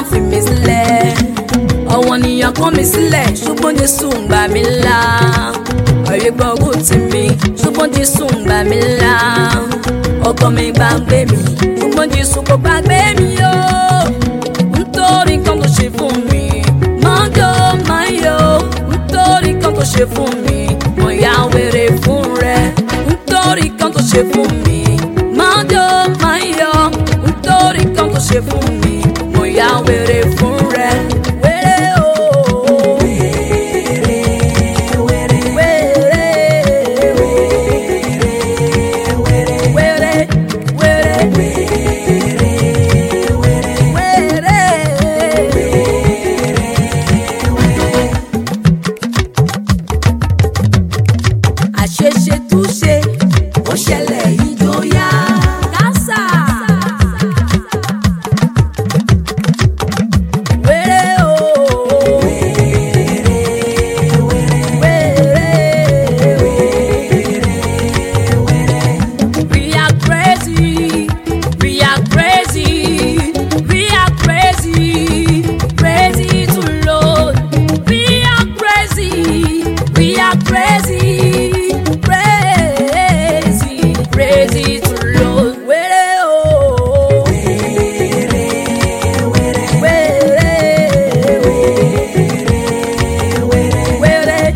fi mí sílẹ̀ ọ̀wọ́n nìyàn kọ́ mi sílẹ̀ ṣùgbọ́n Jésù ń gbà mí là ọ̀rẹ́ gbọ́rù tì mí ṣùgbọ́n Jésù ń gbà mí là ọkọ mi gbàgbé mi ṣùgbọ́n Jésù kò gbàgbé mi o nítorí kan tó ṣe fún mi máa jọ máa yọ nítorí kan tó ṣe fún mi mo yá wèrè fún rẹ nítorí kan tó ṣe fún mi máa jọ máa yọ nítorí kan tó ṣe fún mi mo yá wèrè fún rẹ. Wèrè o. Wèrè, wèrè, wèrè, wèrè. àṣeṣe túṣe ó ṣẹlẹ̀ ìjọyà. kásá. wéré o. wéré. we are crazy we are crazy we are crazy crazy to load we are crazy we are crazy crazy crazy to load wéré o. wéré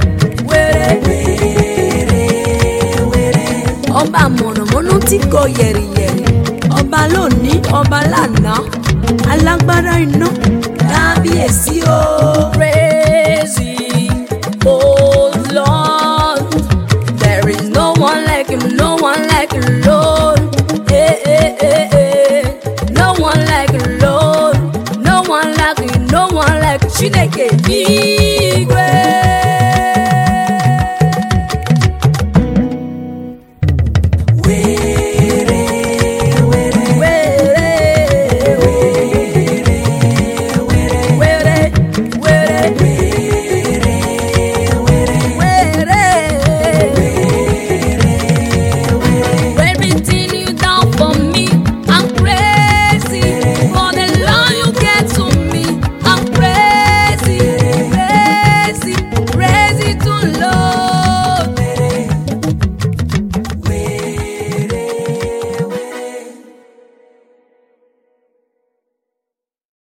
wéré ọba mọ̀nàmọ́ná tí kò yẹ̀rìyẹ̀rì ọba lónìí ọba lánàá alágbára iná kábíyèsí o.